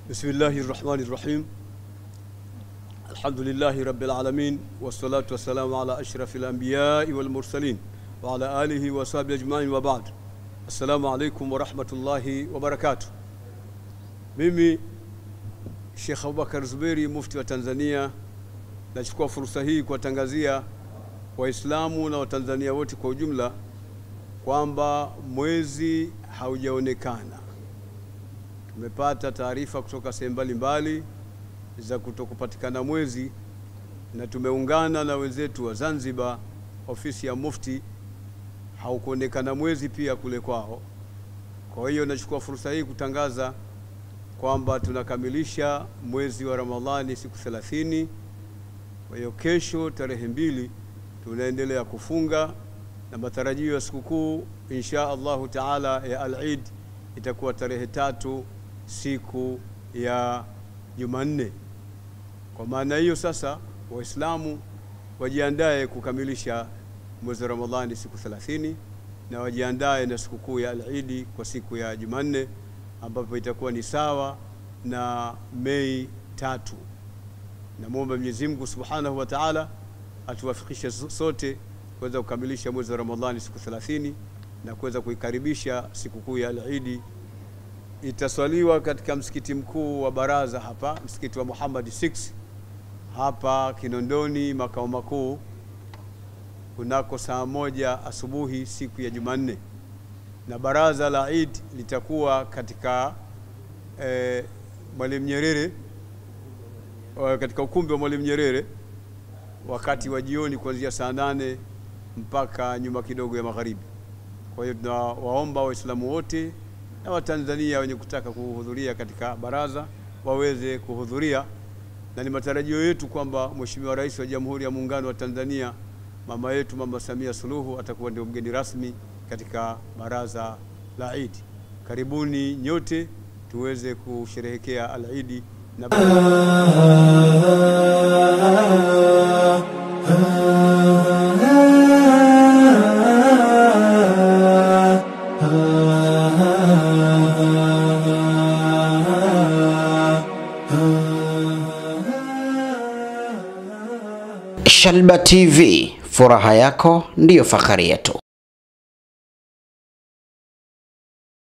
بسم الله الرحمن الرحيم الحمد لله رب العالمين والصلاة والسلام على أشرف الأنبياء والمرسلين وعلى آله وصحبه أجمعين وبعد السلام عليكم ورحمة الله وبركاته mimi Sheikh Abubakar Zuberi mufti wa Tanzania nachukua fursa hii kuwatangazia Waislamu na Watanzania wote kwa ujumla kwamba mwezi haujaonekana. Tumepata taarifa kutoka sehemu mbalimbali za kutokupatikana mwezi, na tumeungana na wenzetu wa Zanzibar, ofisi ya Mufti, haukuonekana mwezi pia kule kwao. Kwa hiyo nachukua fursa hii kutangaza kwamba tunakamilisha mwezi wa Ramadhani siku 30. Kwa hiyo kesho tarehe mbili tunaendelea kufunga na matarajio ya sikukuu insha Allahu taala ya Al-Eid itakuwa tarehe tatu siku ya Jumanne. Kwa maana hiyo sasa, Waislamu wajiandae kukamilisha mwezi wa Ramadhani siku 30 na wajiandae na sikukuu ya Al-Eid kwa siku ya Jumanne ambapo itakuwa ni sawa na Mei tatu. Namwomba Mwenyezi Mungu Subhanahu wa Ta'ala atuwafikishe sote kuweza kukamilisha mwezi wa Ramadhani siku 30 na kuweza kuikaribisha sikukuu ya Al-Eid. Itaswaliwa katika msikiti mkuu wa Baraza hapa, msikiti wa Muhammad 6 hapa Kinondoni, makao makuu, kunako saa moja asubuhi siku ya Jumanne, na baraza la Eid litakuwa katika eh, Mwalimu Nyerere katika ukumbi wa Mwalimu Nyerere wakati wa jioni kuanzia saa nane mpaka nyuma kidogo ya magharibi. Kwa hiyo tunawaomba Waislamu wote na Watanzania wenye kutaka kuhudhuria katika baraza waweze kuhudhuria, na ni matarajio yetu kwamba Mheshimiwa Rais wa Jamhuri ya Muungano wa Tanzania mama yetu Mama Samia Suluhu atakuwa ndio mgeni rasmi katika baraza la Eid. Karibuni nyote tuweze kusherehekea al-Eid na Shalba TV, furaha yako ndiyo fahari yetu.